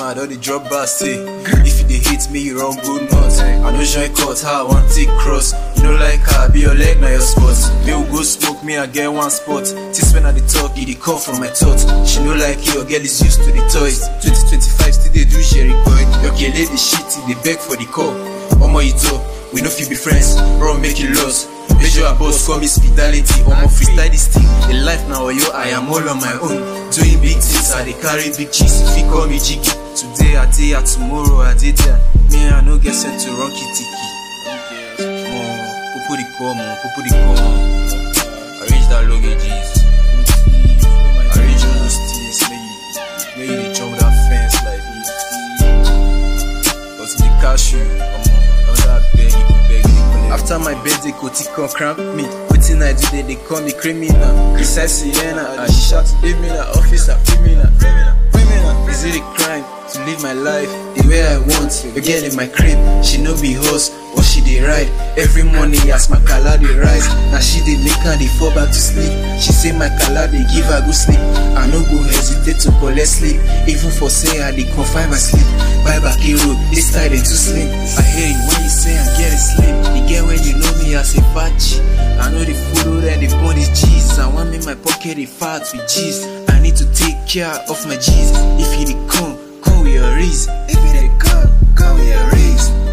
I don't dey drop bar say If you dey hate me, you run good nuts I no join cut, how I want take cross You know like how I be your leg, now your spot Me will go smoke me, I get one spot This when I dey talk, it dey come from my thoughts She know like you, your girl is used to the toys 2025 still dey do sherry coin Your girl dey shit, dey beg for the call Omo you talk, we no fit be friends Run make you lost Major boss call me speedality Omo freestyle this thing The life now yo I am all on my own Doing big things I dey carry big cheese If you call me jiggy Today I dey here tomorrow I dey there Me I no get sent to run kitty Mo Popo the call mo Popo the call Arrange that luggages Arrange those things Make you Make you dey jump that fence like But if they catch you Omo Another beg you go beg you collect after my birthday, Koti come cramp me. Wetin I do, they, they call me criminal. Besides Sienna, I shout, leave me the office, a criminal. Criminal. Is it a crime to live my life the way I want? A girl in my crib, she no be horse, but she dey ride. Every morning, as my color dey rise, now she dey make her dey fall back to sleep. She say my color dey give her good sleep. I no go hesitate to collect sleep, even for say I dey confine my sleep. Bye back road, this side dey too slim. I hear you when you say I get it slim. You get when you know me as a fatty. I know the food that they burn is cheese. I want make my pocket dey fat with cheese. I need to take care of my G's. If you dey come, come with your raise. If you dey come, come with your raise.